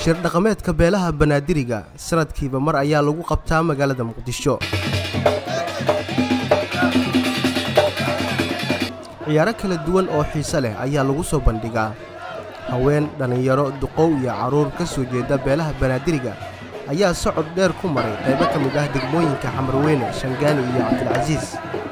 shir dhaqameedka beelaha banaadiriga sanadkiiba mar ayaa lagu qabtaa magaalada muqdisho ciyaaro kala duwan oo xiise leh ayaa lagu soo bandhigaa haween dhallinyaro duqow iyo carruur ka soo jeeda beelaha banaadiriga ayaa socod dheer ku maray qaybo ka mid ah degmooyinka xamarweyne shangaani iyo cabdilcasiis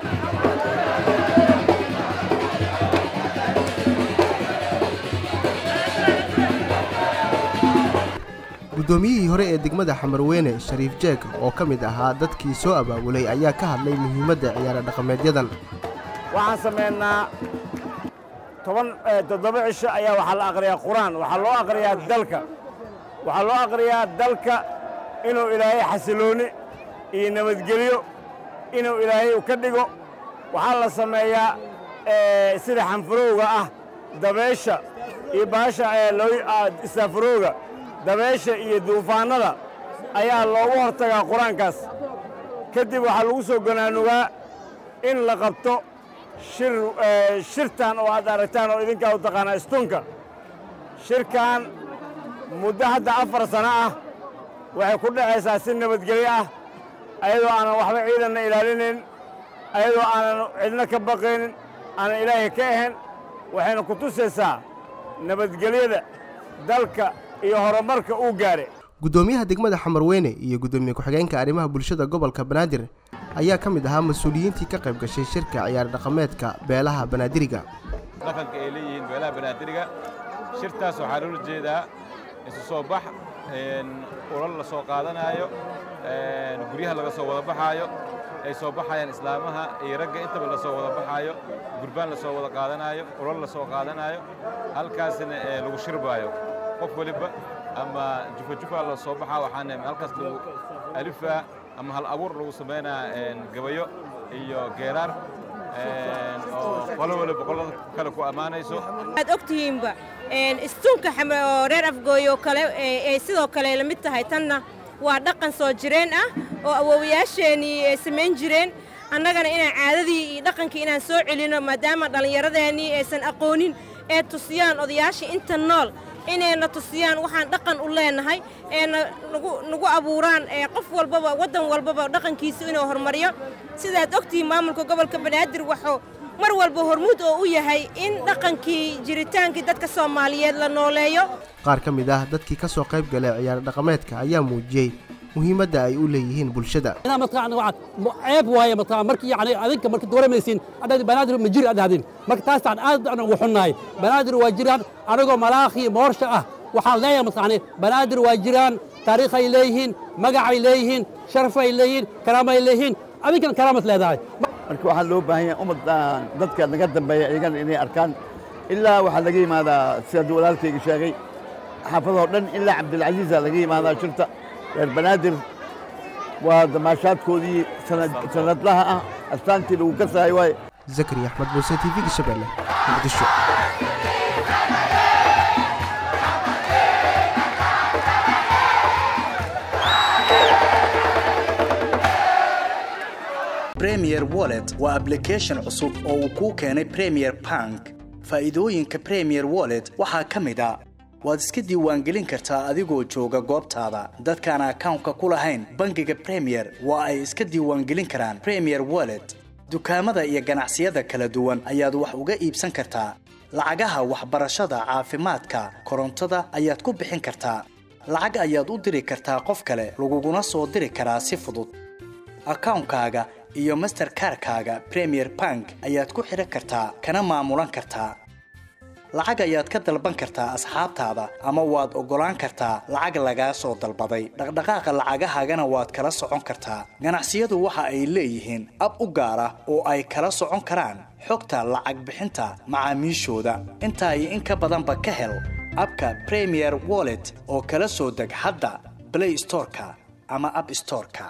guddoomiyihii hore ee degmada xamarweyne shariif jeeg oo ka mid ahaa dadkii soo abaabulay ayaa ka hadlay muhiimadda ciyaaro dhaqameedyadan waxaan samaynaa toban toddoba cisho ayaa waxaa la aqriyaa qur-aan waxaa loo aqriyaa dalka waxaa loo aqriyaa dalka inuu ilaahay xasilooni iyo nabadgelyo inuu ilaahay ka dhigo waxaa la sameeyaa sida xanfurowga ah dabeesha iyo baasha istaafurowga dabeesha iyo duufaannada ayaa loogu hortagaa qur-aankaas kadib waxaa lagu soo ganaanugaa in la qabto shir shirtan oo aad aragtaan oo idinkaa u taqaanaa istunka shirkan muddo hadda afar sano ah waxay ku dhacaysaa si nabadgelyo ah ayadoo aanan waxba ciidanna ilaalinayn ayadoo aanan cidna ka baqaynin aanan ilaahay ka ahayn waxayna ku tusaysaa nabadgelyada dalka iyo horumarka uu gaadhay guddoomiyaha degmada xamarweyne iyo guddoomiye ku-xigeenka arrimaha bulshada gobolka banaadir ayaa ka mid ahaa mas-uuliyiintii ka qayb gashay shirka ciyaar dhaqameedka beelaha banaadiriga dhaqanka ay leeyihiin beelaha banaadiriga shirtaas waxaa loola jeedaa isu soo bax ulal la soo qaadanaayo guryaha laga soo wada baxaayo ay soo baxayaan islaamaha iyo ragga intaba la soo wada baxaayo gurbaan la soo wada qaadanaayo ulal la soo qaadanaayo halkaasna lagu shirbaayo qof waliba ama jufajufa la soo baxaa waxaana halkaas lagu alifaa ama hal abuur lagu samaynaa gabayo iyo geeraar oo qolo waliba qolada kale ku ammaanayso waad ogtihiinba istunka oo reer afgooy oo kale ay sidoo kale la mid tahay tanna waa dhaqan soo jireen ah oo awoowayaasheenii ay samayn jireen annagana inaan caadadii iyo dhaqankii inaan soo celinno maadaama dhallinyaradeenii aysan aqoonin ee tusiyaan odayaashii inta nool inayna tusiyaan waxaan dhaqan u leenahay eena nagu abuuraan qof walbaba waddan walbaba dhaqankiisa inuu horumariyo sidaad ogtihiin maamulka gobolka banaadir waxuu mar walba hormuud oo u yahay in dhaqankii jiritaankii dadka soomaaliyeed la nooleeyo qaar ka mid ah dadkii ka soo qayb galay ciyaar dhaqameedka ayaa muujiyey muhiimadda ay u leeyihiin bulshada ceeb waaye markii yani adinka marka dooramaysiin adhadi banaadir ma jiri adhahdin marka taastaan aad aan ugu xunnahay banaadir waa jiraan anigoo malaakhi moorsha ah waxaan leeyahay mataqaani banaadir waa jiraan taariikhay leeyihiin magacay leeyihiin sharafay leeyihiin karaamay leeyihiin adinkana karaamad leedahay marka waxaa loo baahan yahay ummaddan dadka naga dambeeya iyagana inay arkaan ilaa waxaa laga yimaadaa sida walaalkayga sheegay xaafadoo dhan ilaa cabdilcasiisa laga yimaadaa shirta reer banaadir waa damaashaadkoodii sanadlaha ah astaantii lagu kasaayo waaye zakari axmed muuse t v-ga shabeelle muqdisho premier wallet waa ablication cusub oo uu kuu keenay premier bank faa'iidooyinka premier wallet waxaa ka mid a waad iska diiwaangelin kartaa adigoo jooga goobtaada dadkaan akawnka ku lahayn bangiga premier waa ay iska diiwaangelin karaan premier wallet dukaamada iyo ganacsiyada kala duwan ayaad wax uga iibsan kartaa lacagaha waxbarashada caafimaadka korontada ayaad ku bixin kartaa lacag ayaad u diri kartaa qof kale laguguna soo diri karaa si fudud akawnkaaga iyo masterkarkaaga premier bank ayaad ku xidhan kartaa kana maamulan kartaa lacag ayaad ka dalban kartaa asxaabtaada ama waad oggolaan kartaa lacag lagaa soo dalbaday dhaqdhaqaaqa lacagahaagana waad kala socon kartaa ganacsiyadu waxa ay leeyihiin ab u gaar ah oo ay kala socon karaan xogta lacag bixinta macaamiishooda intaa iyo in ka badanba ka hel abka premier wallet oo kala soo deg hadda blay storeka ama ab storeka